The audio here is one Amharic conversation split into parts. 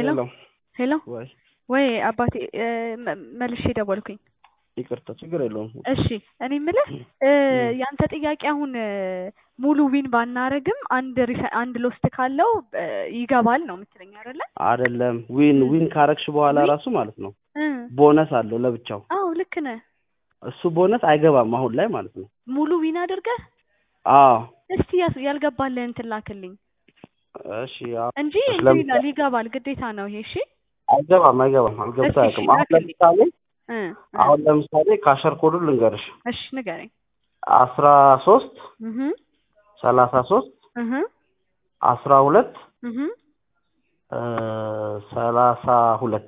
ሄሎ ሄሎ ሄሎ ወይ ወይ አባቴ እ መ- መልሼ ደወልኩኝ። ይቅርታ፣ ችግር የለውም። እሺ እኔ የምልህ እ ያንተ ጥያቄ አሁን እ ሙሉ ዊን ባናረግም አንድ ሪፈ- አንድ ሎስት ካለው እ ይገባል ነው የምትለኝ አይደለ? አይደለም ዊን እ ዊን ካረግሽ በኋላ ዊን? ራሱ ማለት ነው እ ቦነስ አለው ለብቻው። አዎ ልክ ነህ። እሱ ቦነስ አይገባም አሁን ላይ ማለት ነው። ሙሉ ዊን አድርገህ አዎ እስቲ ያስ- ያልገባልህን እንትን ላክልኝ እሺ። አዎ። እንጂ እሺ፣ እንትን ለምሳሌ ይላል ይገባል፣ ግዴታ ነው ይሄ። እሺ አይገባም አይገባም አልገብቶ እስኪ እሺ አያውቅም። አሁን ላክልኝ። ለምሳሌ እ እ አሁን ለምሳሌ ካሸር ኮዱን ልንገርሽ እሺ ንገረኝ። አስራ ሶስት እህ ሰላሳ ሶስት እህ አስራ ሁለት እህ ሰላሳ ሁለት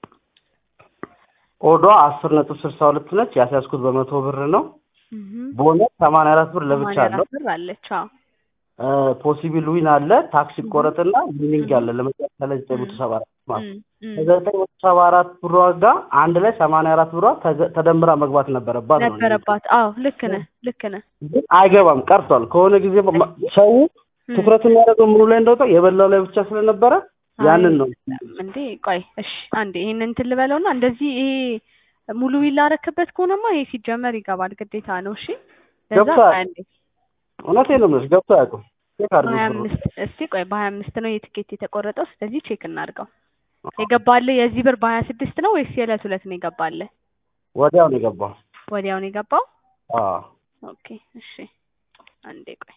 ኦዷ አስር ነጥብ ስልሳ ሁለት ነች። ያስያዝኩት በመቶ ብር ነው። እህ ቦነስ ሰማንያ አራት ብር ለብቻ ሰማንያ አለው። አራት ብር አለች። አዎ ፖሲብል ዊን አለ፣ ታክስ እህ ይቆረጥና ዊኒንግ እህ አለ ለመጨረሻ ላይ ዘጠኝ መቶ ሰባ አራት ማለት ነው። እም እም ከዘጠኝ መቶ ሰባ አራት ብሯ ጋር አንድ ላይ ሰማንያ አራት ብሯ ተገ- ተደምራ መግባት ነበረባት ነው እኔ የምልሽ። ነበረባት። አዎ ልክ ነህ ልክ ነህ። ግን አይገባም ቀርቷል። ከሆነ ጊዜ በ- ሰው እም ትኩረት የሚያደርገው ምኑ ላይ እንደወጣ የበላው ላይ ብቻ ስለነበረ አይ ያንን ነው እንዴ ቆይ እሺ አንዴ ይሄንን እንትን ልበለውና እንደዚህ ይሄ ሙሉ ዊል ላረክበት ከሆነማ ይሄ ሲጀመር ይገባል ግዴታ ነው። እሺ ለዛ ገብቶ ቆይ አያውቅም። አንዴ እውነቴን ነው የምልሽ ገብቶ አያውቅም። ቼክ አድርጊው በሀያ ብሩን። አምስት እስቲ ቆይ በሀያ አምስት ነው የትኬት የተቆረጠው። ስለዚህ ቼክ እናድርገው። የገባልህ የዚህ ብር በሀያ ስድስት ነው ወይስ የዕለት ሁለት ነው የገባልህ? ወዲያው ነው የገባው። ወዲያው ነው የገባው። አዎ ኦኬ እሺ አንዴ ቆይ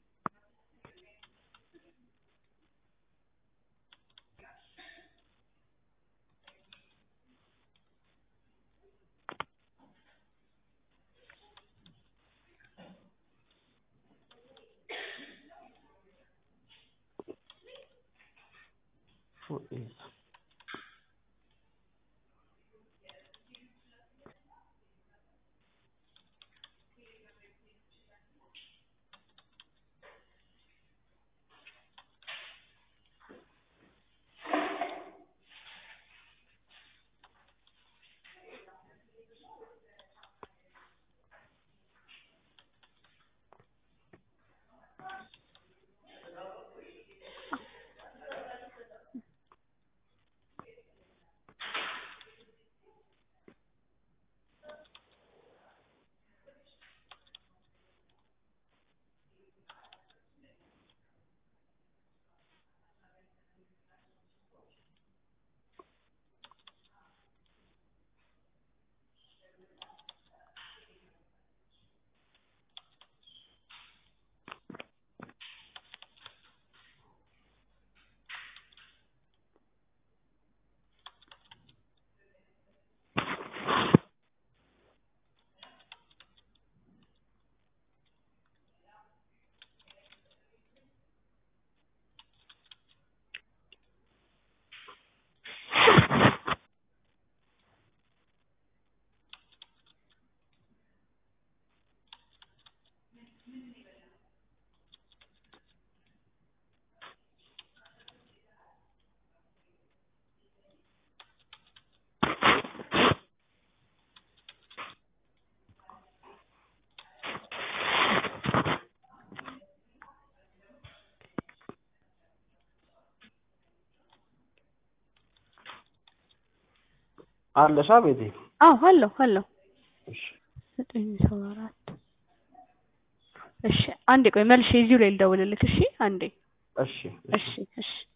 አለሻ ቤቴ። አዎ አለሁ አለሁ እሺ ዘጠኝ ሰባ አራት እሺ አንዴ ቆይ መልሼ እዚሁ ላይ ልደውልልክ። እሺ አንዴ እሺ እሺ እሺ እሺ